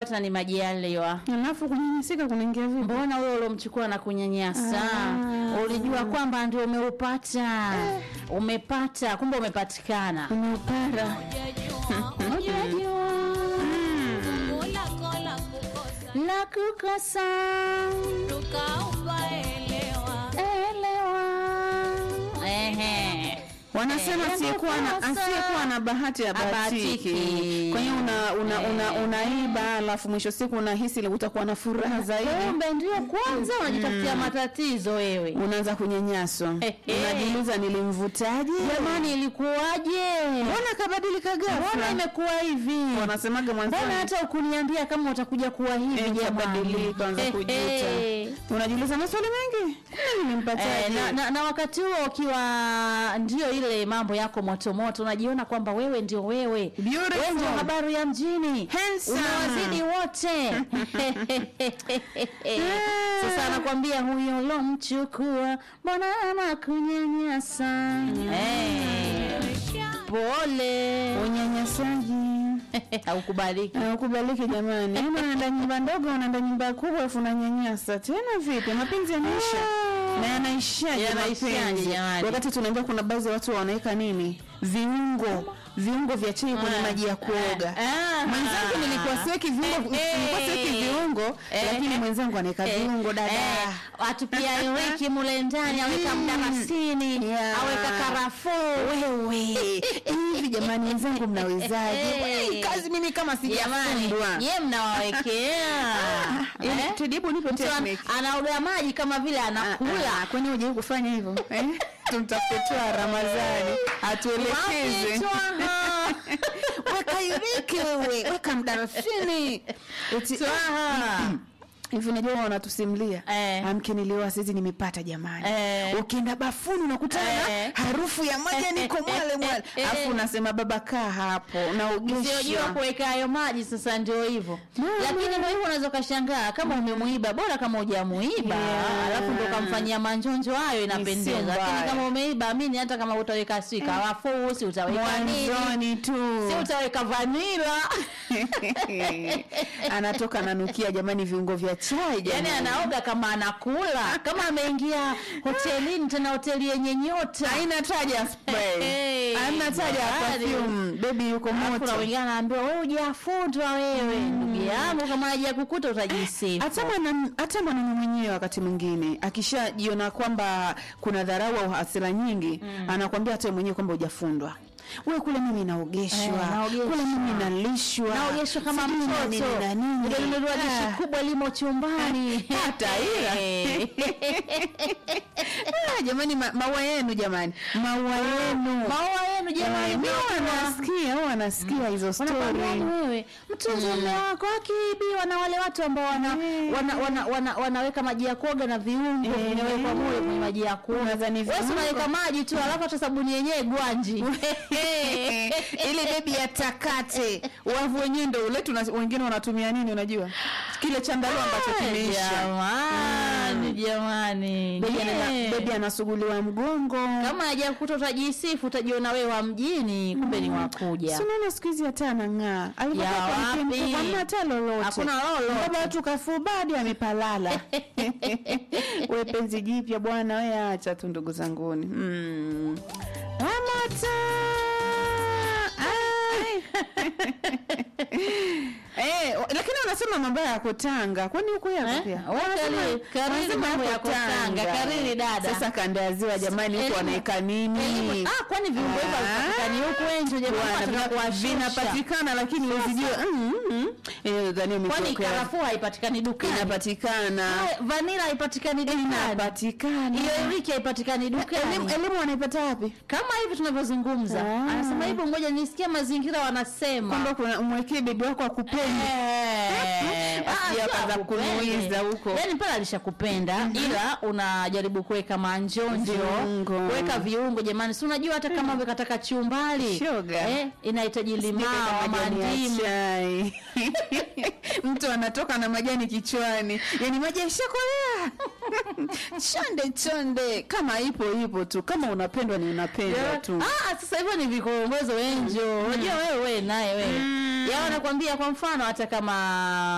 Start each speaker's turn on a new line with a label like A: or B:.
A: na ni majaliwa.
B: Alafu kunyanyasika kunaingia vipi?
A: Mbona huyo uliomchukua na kunyanyasa?
B: Ah.
A: Ulijua kwamba ndio umeupata. Umepata, kumbe umepatikana.
B: Umeupara.
A: Unajua la kukosa elewa. Ehe.
B: Wanasema
A: Eh,
B: asiyekuwa na
A: kosa.
B: asiyekuwa na bahati ya
A: Habahatiki.
B: bahatiki. Kwa hiyo una, una, una, unaiba alafu mwisho siku unahisi ile utakuwa na furaha zaidi.
A: Kumbe ndio kwanza unajitafutia matatizo wewe.
B: Unaanza kunyanyaswa.
A: Eh, eh.
B: Unajiuliza nilimvutaje?
A: Jamani, ilikuwaje?
B: Mbona kabadilika
A: Mbona
B: ghafla?
A: imekuwa hivi?
B: Wanasemaga mwanzoni.
A: Mbona hata ukuniambia kama utakuja kuwa hivi
B: Eh,
A: jamani?
B: kabadilika, anza
A: Eh,
B: kujuta.
A: eh.
B: Unajiuliza maswali mengi. Kumbe nilimpataje?
A: Eh, na, na, na wakati huo ukiwa ndio ile mambo yako moto moto, unajiona kwamba wewe ndio wewe,
B: Beautiful.
A: wewe ndio habari ya mjini,
B: Handsome.
A: unawazidi wote. Sasa anakwambia huyo lomchukua, mbona anakunyanyasa? Eh, pole,
B: Unyanyasaji.
A: haukubaliki.
B: Haukubaliki jamani. Yaani unaenda nyumba ndogo, unaenda nyumba kubwa afu unanyanyasa. Tena vipi? Mapenzi yanaisha. Na yanaishaje
A: Yanaishaje
B: mapenzi?
A: jamani?
B: Wakati tunaambia kuna baadhi ya watu wanaweka nini? Viungo. Viungo vya chai kwenye
A: Ah.
B: maji ya kuoga.
A: Ah.
B: Mwenzangu nilikuwa siweki viungo,
A: Eh,
B: nilikuwa siweki viungo,
A: eh,
B: lakini
A: eh,
B: mwenzangu anaweka viungo dada.
A: Eh, watu pia iweki mule ndani aweka
B: Mm.
A: mdarasini
B: Yeah.
A: aweka karafuu
B: Wewe hivi jamani, wenzangu mnawezaje?
A: Eh.
B: Mbona hii kazi mimi kama
A: jamani
B: sijafundwa.
A: ye mnawawekea
B: Yaani,
A: Eh?
B: Tudibu nipe
A: Mtu an-
B: technique.
A: anaoga maji kama vile anakula
B: Ah, kwani hujai kufanya hivyo eh? tumtafute Twaha Ramadhani atuelekeze.
A: Wapi Twaha?
B: Weka iriki wewe, weka mdarasini. Eti
A: Twaha.
B: hivi unajua wanatusimulia
A: Eh.
B: amke nilioa saizi nimepata jamani
A: Eh.
B: ukienda bafuni unakutana
A: Eh.
B: na harufu ya maji niko mwale mwale
A: Eh.
B: alafu unasema baba kaa hapo
A: usiojua
B: naogesha
A: kuweka hayo maji sasa ndio hivyo
B: Mama.
A: lakini ndio hivyo unaweza ukashangaa kama umemuiba bora kama hujamuiba
B: Yeah.
A: alafu ndo kamfanyia manjonjo hayo inapendeza
B: sio
A: lakini
B: mbaya.
A: kama umeiba amini hata kama utaweka si karafuu si utaweka nini
B: mwanzoni tu
A: si utaweka vanila
B: anatoka nanukia jamani viungo vya chai
A: yani
B: jamani
A: anaoga kama anakula kama ameingia hotelini tena hoteli yenye nyota
B: haina taja spray
A: Hey,
B: haina taja ya
A: jamani.
B: perfume baby yuko
A: Alafu na
B: moto
A: wengine anaambiwa wewe hujafundwa wewe ndugu yangu kama hajakukuta utajisifu
B: hata mwana hata mwanaume mwenyewe wakati mwingine akishajiona kwamba kuna dharau au hasira nyingi anakwambia hata yeye mwenyewe kwamba hujafundwa we kule mimi naogeshwa
A: Eh, naogeshwa.
B: kule mimi nalishwa
A: naogeshwa kama
B: sijui na nini
A: mtoto
B: na nini.
A: Nimenunuliwa dishi
B: Ah.
A: kubwa limo chumbani
B: Hata ila.
A: Eh.
B: Ah, jamani ma, maua yenu jamani maua yenu
A: maua yenu jamani
B: Eh, mi
A: maua.
B: wanasikia au wanasikia hizo
A: Wanakwambia
B: story
A: ni wewe mtunze mume wako akiibiwa na wale watu ambao wana,
B: Eh.
A: wana, wana, wana, wanaweka maji ya kuoga na viungo
B: Eh.
A: vinawekwa mule kwenye maji ya kuoga
B: Unadhani
A: Wewe si
B: viungo?
A: unaweka maji tu alafu hata sabuni yenyewe gwanji
B: ile bebi ya takate wavu wenyewe ndo ule tuna wengine wanatumia nini unajua kile chandarua ambacho kimeisha
A: jamani jamani
B: bebi ana-
A: Eh.
B: bebi anasuguliwa mgongo
A: kama hajakuta utajisifu utajiona wewe wa mjini kumbe ni wakuja
B: Si unaona siku hizi hata anang'aa
A: Ya
B: alivyokuwa kwa mke
A: wapi?
B: mkubwa, hamna hata lolote
A: Hakuna lolote.
B: baba watu kafubadi amepalala we penzi jipya bwana we acha tu ndugu zanguni mm. Ramata! Ai. Eh, wa- lakini wanasema mambo yako Tanga, kwani huko yako
A: Eh?
B: pia?
A: Wewe
B: Wanasema-
A: kariri- kariri
B: wanasema
A: mambo
B: yako
A: yako Tanga, kariri dada.
B: Sasa kanda ya ziwa jamani, huko
A: Elimu-
B: wanaweka nini?
A: Elimu- ah, kwani viungo hivyo
B: Ah.
A: havipatikani huku enjo
B: Bwana,
A: jamani
B: vina-
A: kuwashusha
B: vinapatikana lakini usijue mm, mm. Eh, dhani
A: kwani
B: umekuwa-
A: karafuu haipatikani dukani
B: inapatikana
A: Ah, vanila haipatikani dukani
B: inapatikana
A: hiyo iriki haipatikani
B: elimu,
A: dukani
B: elimu wanaipata wapi
A: kama hivi tunavyozungumza
B: Ah.
A: anasema hivyo ngoja nisikia mazingira wanasema
B: kwamba kuna umwekee bebi wako akupende
A: Eh, ah,
B: Asije
A: sio
B: akaanza
A: akupende.
B: kunuiza huko.
A: yaani pale alishakupenda ila unajaribu kuweka manjonjo
B: Viungo.
A: kuweka viungo jamani si unajua hata kama umekataka chumbali
B: Shoga.
A: eh, inahitaji limao
B: Sijaweka majani ya
A: mandimu
B: chai. mtu anatoka na majani kichwani yani maji yashakolea chonde chonde kama ipo ipo tu kama unapendwa ni unapendwa tu
A: Ah, sasa hivyo ni vikongozo wenjo unajua wewe we naye wewe mm. ya wanakwambia kwa mfano hata kama